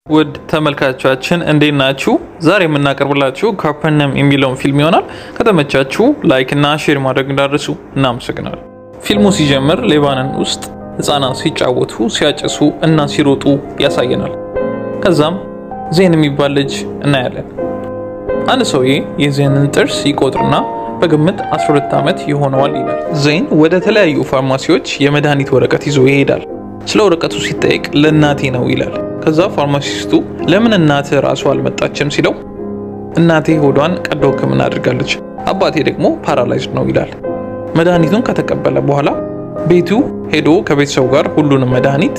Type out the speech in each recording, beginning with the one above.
ውድ ተመልካቾቻችን እንዴት ናችሁ? ዛሬ የምናቀርብላችሁ ካፐርነም የሚለውን ፊልም ይሆናል። ከተመቻችሁ ላይክ እና ሼር ማድረግ እንዳደርሱ እናመሰግናል። ፊልሙ ሲጀምር ሌባኖን ውስጥ ህፃናት ሲጫወቱ፣ ሲያጨሱ እና ሲሮጡ ያሳየናል። ከዛም ዜን የሚባል ልጅ እናያለን። አንድ ሰውዬ የዜንን ጥርስ ይቆጥርና በግምት 12 ዓመት ይሆነዋል ይላል። ዜን ወደ ተለያዩ ፋርማሲዎች የመድኃኒት ወረቀት ይዞ ይሄዳል። ስለ ወረቀቱ ሲጠየቅ ለእናቴ ነው ይላል። ከዛ ፋርማሲስቱ ለምን እናትህ ራሱ አልመጣችም ሲለው እናቴ ሆዷን ቀዶ ሕክምና አድርጋለች፣ አባቴ ደግሞ ፓራላይዝድ ነው ይላል። መድኃኒቱን ከተቀበለ በኋላ ቤቱ ሄዶ ከቤተሰቡ ጋር ሁሉንም መድኃኒት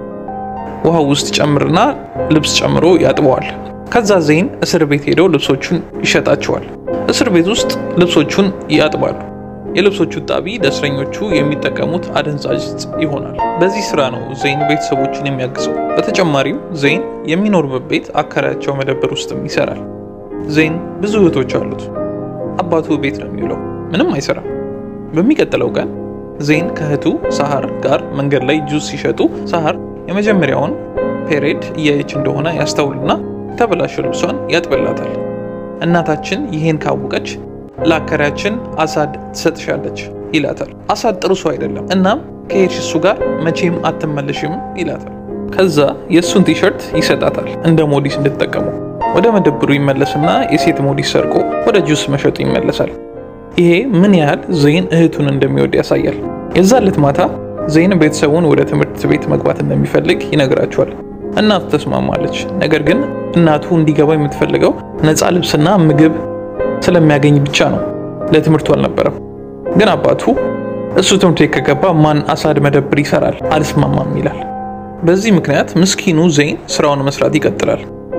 ውሃ ውስጥ ጨምርና ልብስ ጨምሮ ያጥበዋል። ከዛ ዜን እስር ቤት ሄደው ልብሶቹን ይሸጣቸዋል። እስር ቤት ውስጥ ልብሶቹን ያጥባሉ። የልብሶቹ ጣቢ ለእስረኞቹ የሚጠቀሙት አደንዛዥ ዕፅ ይሆናል። በዚህ ስራ ነው ዜን ቤተሰቦችን የሚያግዘው። በተጨማሪም ዜን የሚኖርበት ቤት አከራያቸው መደብር ውስጥም ይሰራል። ዜን ብዙ እህቶች አሉት። አባቱ ቤት ነው የሚውለው፣ ምንም አይሰራም። በሚቀጥለው ቀን ዜን ከእህቱ ሳሃር ጋር መንገድ ላይ ጁስ ሲሸጡ ሳሃር የመጀመሪያውን ፔሬድ እያየች እንደሆነ ያስተውልና የተበላሸው ልብሷን ያጥብላታል። እናታችን ይሄን ካወቀች ለአከራያችን አሳድ ትሰጥሻለች ይላታል። አሳድ ጥሩ ሰው አይደለም፣ እናም ከሄድሽ እሱ ጋር መቼም አትመለሽም ይላታል። ከዛ የእሱን ቲሸርት ይሰጣታል እንደ ሞዲስ እንድትጠቀሙ። ወደ መደብሩ ይመለስና የሴት ሞዲስ ሰርቆ ወደ ጁስ መሸጡ ይመለሳል። ይሄ ምን ያህል ዜን እህቱን እንደሚወድ ያሳያል። የዛለት ማታ ዜን ቤተሰቡን ወደ ትምህርት ቤት መግባት እንደሚፈልግ ይነግራቸዋል። እናቱ ተስማማለች። ነገር ግን እናቱ እንዲገባ የምትፈልገው ነፃ ልብስና ምግብ ስለሚያገኝ ብቻ ነው። ለትምህርቱ አልነበረም። ግን አባቱ እሱ ትምህርት ቤት ከገባ ማን አሳድ መደብር ይሰራል? አልስማማም ይላል። በዚህ ምክንያት ምስኪኑ ዜን ስራውን መስራት ይቀጥላል።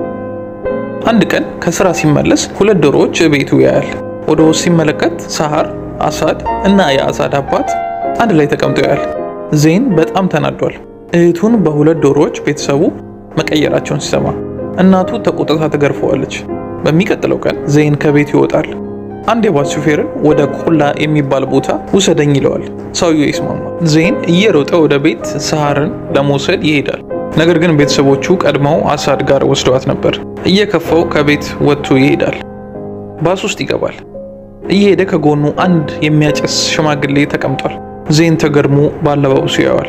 አንድ ቀን ከስራ ሲመለስ ሁለት ዶሮዎች ቤቱ ያያል። ወደ ውስጥ ሲመለከት ሳሃር፣ አሳድ እና የአሳድ አባት አንድ ላይ ተቀምጠው ያያል። ዜን በጣም ተናዷል። እህቱን በሁለት ዶሮዎች ቤተሰቡ መቀየራቸውን ሲሰማ እናቱ ተቆጥታ ትገርፈዋለች። በሚቀጥለው ቀን ዜን ከቤት ይወጣል። አንድ የባስ ሹፌርን ወደ ቆላ የሚባል ቦታ ውሰደኝ ይለዋል። ሰውየው ይስማማል። ዜን እየሮጠ ወደ ቤት ሳሃርን ለመውሰድ ይሄዳል። ነገር ግን ቤተሰቦቹ ቀድመው አሳድ ጋር ወስደዋት ነበር። እየከፋው ከቤት ወጥቶ ይሄዳል። ባስ ውስጥ ይገባል። እየሄደ ከጎኑ አንድ የሚያጨስ ሽማግሌ ተቀምጧል። ዜን ተገርሞ ባለባበሱ ያየዋል።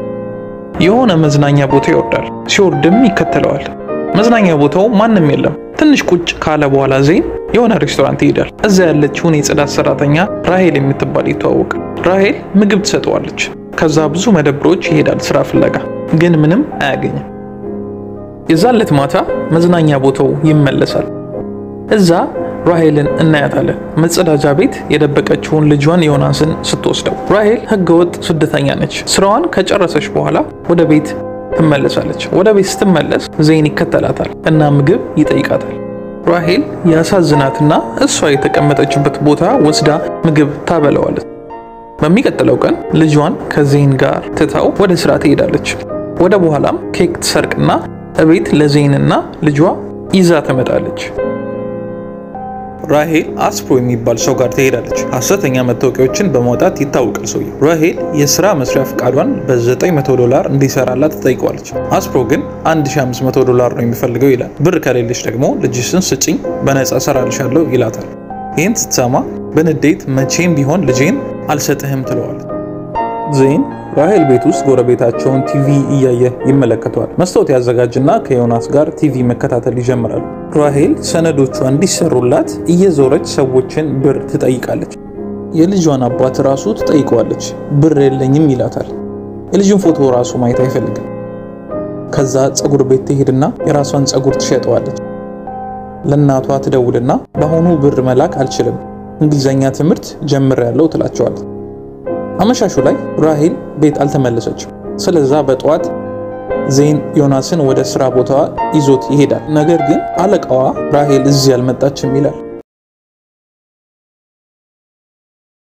የሆነ መዝናኛ ቦታ ይወርዳል። ሲወርድም ይከተለዋል። መዝናኛ ቦታው ማንም የለም። ትንሽ ቁጭ ካለ በኋላ ዜን የሆነ ሬስቶራንት ይሄዳል። እዛ ያለችውን የጽዳት ሰራተኛ ራሄል የምትባል ይተዋወቅ። ራሄል ምግብ ትሰጠዋለች። ከዛ ብዙ መደብሮች ይሄዳል ስራ ፍለጋ፣ ግን ምንም አያገኝም። የዛለት ማታ መዝናኛ ቦታው ይመለሳል። እዛ ራሄልን እናያታለን። መጸዳጃ ቤት የደበቀችውን ልጇን ዮናስን ስትወስደው። ራሄል ህገወጥ ስደተኛ ነች። ስራዋን ከጨረሰች በኋላ ወደ ቤት ትመለሳለች። ወደ ቤት ስትመለስ ዜን ይከተላታል እና ምግብ ይጠይቃታል። ራሄል ያሳዝናትና እሷ የተቀመጠችበት ቦታ ወስዳ ምግብ ታበለዋለች። በሚቀጥለው ቀን ልጇን ከዜን ጋር ትታው ወደ ስራ ትሄዳለች። ወደ በኋላም ኬክ ትሰርቅና እቤት ለዜንና ልጇ ይዛ ትመጣለች። ራሄል አስፕሮ የሚባል ሰው ጋር ትሄዳለች። ሐሰተኛ መታወቂያዎችን በማውጣት ይታወቃል ሰውዬው። ራሄል የስራ መስሪያ ፍቃዷን በ900 ዶላር እንዲሰራላት ትጠይቀዋለች። አስፕሮ ግን 1500 ዶላር ነው የሚፈልገው ይላል። ብር ከሌለች ደግሞ ልጅሽን ስጭኝ በነፃ እሰራልሻለሁ ይላታል። ይህን ስትሰማ በንዴት መቼም ቢሆን ልጄን አልሰጥህም ትለዋለች። ዜን ራሄል ቤት ውስጥ ጎረቤታቸውን ቲቪ እያየ ይመለከተዋል። መስታወት ያዘጋጅና ከዮናስ ጋር ቲቪ መከታተል ይጀምራሉ። ራሄል ሰነዶቿ እንዲሰሩላት እየዞረች ሰዎችን ብር ትጠይቃለች። የልጇን አባት ራሱ ትጠይቀዋለች። ብር የለኝም ይላታል። የልጁን ፎቶ ራሱ ማየት አይፈልግም። ከዛ ፀጉር ቤት ትሄድና የራሷን ፀጉር ትሸጠዋለች። ለእናቷ ትደውልና በአሁኑ ብር መላክ አልችልም፣ እንግሊዝኛ ትምህርት ጀምሬያለሁ ትላቸዋለች። አመሻሹ ላይ ራሄል ቤት አልተመለሰችም። ስለዛ በጠዋት ዜን ዮናስን ወደ ስራ ቦታዋ ይዞት ይሄዳል። ነገር ግን አለቃዋ ራሄል እዚህ አልመጣችም ይላል።